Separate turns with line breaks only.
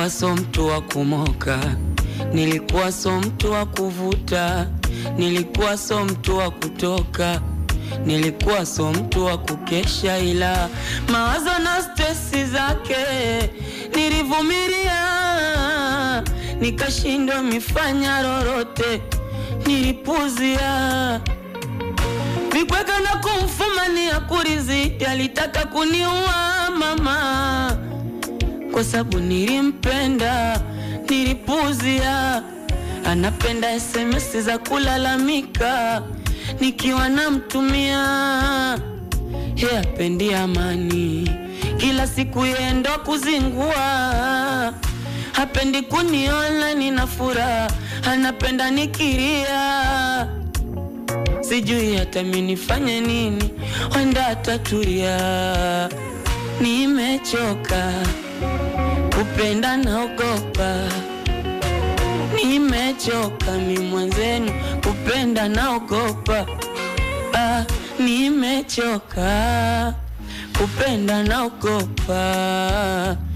Nilikuwa so mtu wa kumoka, nilikuwa so mtu wa kuvuta, nilikuwa so mtu wa kutoka, nilikuwa so mtu wa kukesha, ila mawazo na stresi zake nilivumilia, nikashindwa mifanya lolote, nilipuzia vikweka na kumfumania kurizidi, alitaka kuniua mama kwa sababu nilimpenda, nilipuzia. Anapenda SMS za kulalamika nikiwa namtumia, ye apendi amani, kila siku yendo kuzingua, hapendi kuniona nina furaha, anapenda nikiria sijui hata mimi nifanye nini, wenda atatulia. Nimechoka kupenda, naogopa. Nimechoka mi mwenzenu kupenda, naogopa. Ah, nimechoka kupenda, naogopa.